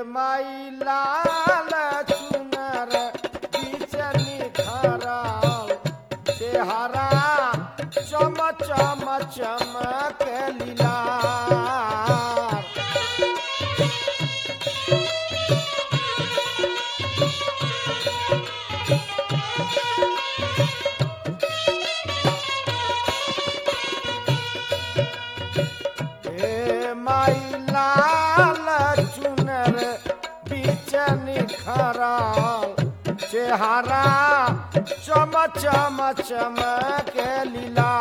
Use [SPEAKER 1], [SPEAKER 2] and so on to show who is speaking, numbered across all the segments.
[SPEAKER 1] माई लाल चुनर बीच निखरल चेहरा चम चम चमक लीला हे माई लाल चुनर बीच निखरल चेहरा चम चम चमक लीला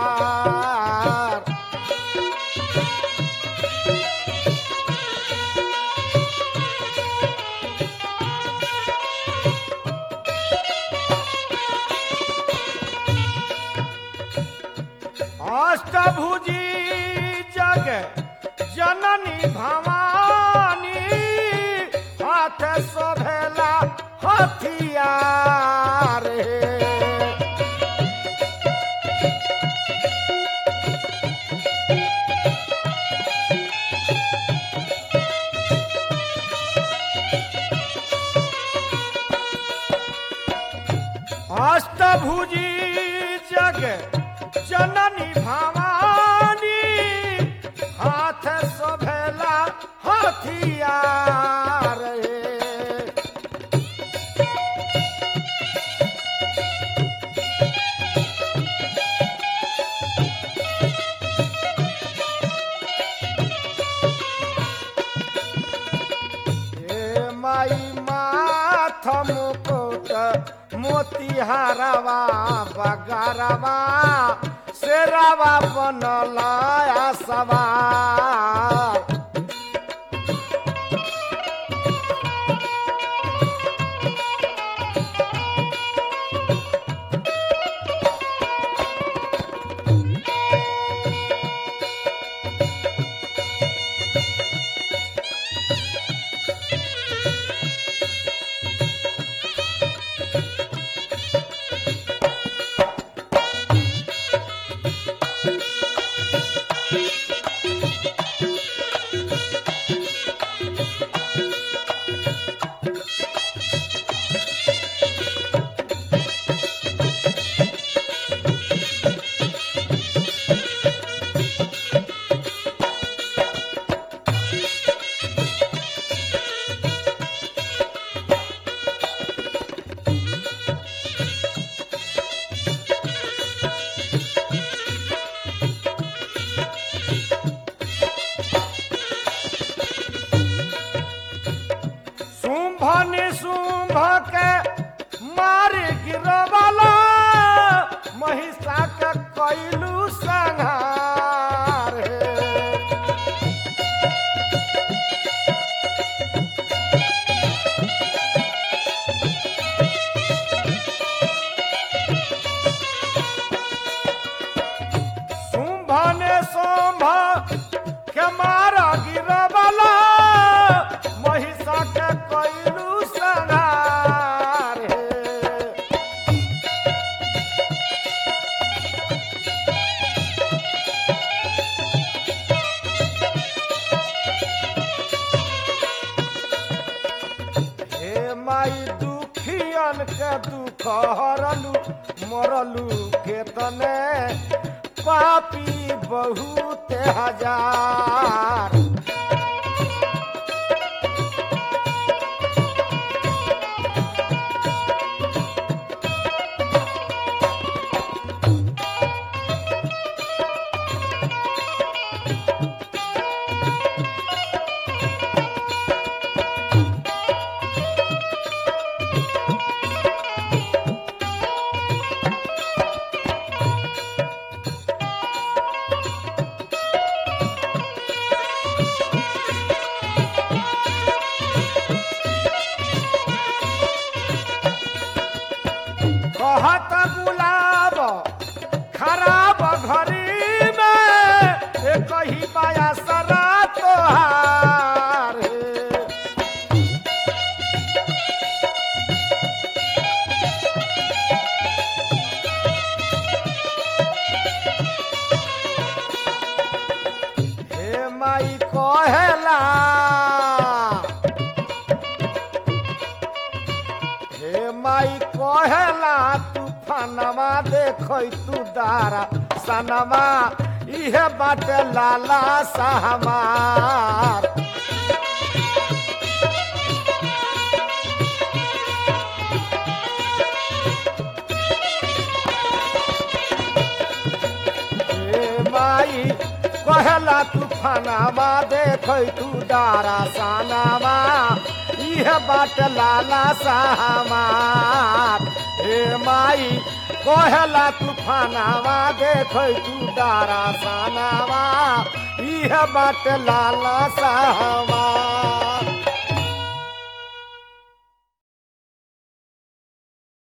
[SPEAKER 1] अष्टभुजी जग जननी भवानी हाथ शोभेला हथियार हे अष्टभुजी जग जननी भवानी हाथ शोभेला हथियार हे हे माई माथ मुकुट मोतिहारवा बगारवा शेरवा बनल सवार शुंभ निशुंभ के मार गिरवाला महिषा के कैलू संहार हे। शुंभ ने शुंभ के मारा गिरवाला महिषा के कैलू संहार हे। हे माई दुखियन के दुख हरलू मरलू केतने पापी बहुत हजार कहेला तूफानमा देखै तू दारा सनमा इहे बाटे लाला सहमार ए माई कहेला तूफानामा देखै तू दारा सानामा इह बाट लाला सामार हे माई कहेला तूफानामा देखै तू दारा सानामा इह बाट लाला सामार